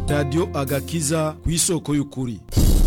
radiyo agakiza ku isoko y'ukuri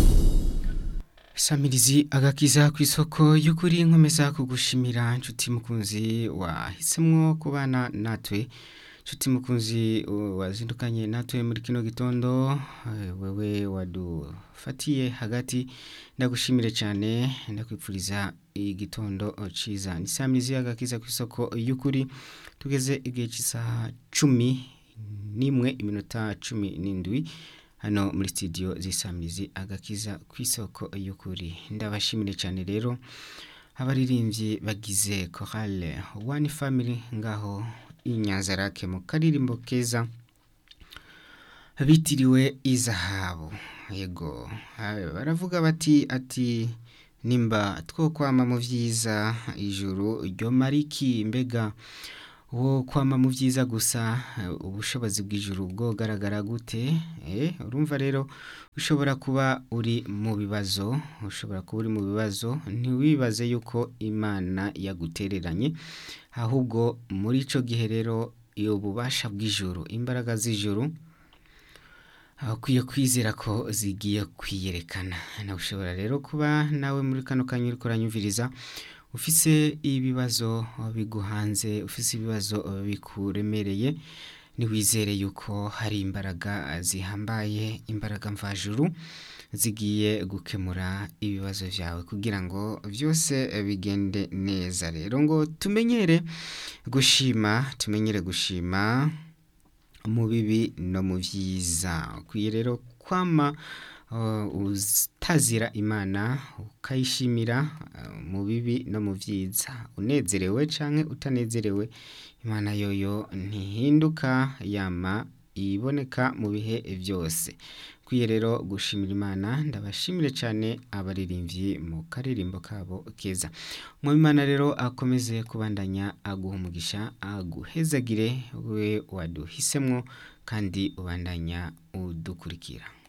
Samirizi agakiza ku isoko y'ukuri nkomeza kugushimira nshuti mukunzi wahisemwo kubana natwe nshuti mukunzi wazindukanye natwe muri kino gitondo wewe wadufatiye hagati ndagushimire cyane ndakwipfuriza igitondo ciza ni Samirizi agakiza ku isoko y'ukuri tugeze igihe cy'isaha cumi n'imwe iminota cumi n'indwi hano muri studio zisamirizi agakiza ku isoko y'ukuri ndabashimire cyane rero abaririmbyi bagize chorale one family ngaho inyanzarake mu karirimbo keza bitiriwe izahabu yego baravuga bati ati nimba two kwama mu byiza ijuru ryo mariki mbega wo kwama mu byiza gusa ubushobozi bw'ijuru bwogaragara gute urumva rero ushobora kuba uri mu bibazo ushobora kuba uri mu bibazo ntiwibaze yuko imana yagutereranye ahubwo muri icyo gihe rero iyo bubasha bw'ijuru imbaraga z'ijuru ukwiye kwizera ko zigiye kwiyerekana nawe ushobora rero kuba nawe muri kano kanya uri kuranyumviriza ufise ibibazo biguhanze ufise ibibazo bikuremereye ntiwizere yuko hari imbaraga zihambaye imbaraga mvajuru zigiye gukemura ibibazo byawe kugira ngo byose bigende neza rero ngo tumenyere gushima tumenyere gushima mu bibi no mu byiza ukwiye rero kwama utazira imana ukayishimira mu bibi no mu byiza unezerewe cyangwa utanezerewe imana yoyo ntihinduka yama iboneka mu bihe byose ukwiye rero gushimira imana ndabashimire cyane abaririmbyi mu karirimbo kabo keza imana rero akomeze kubandanya aguha umugisha aguhezagire we waduhisemo kandi ubandanya udukurikira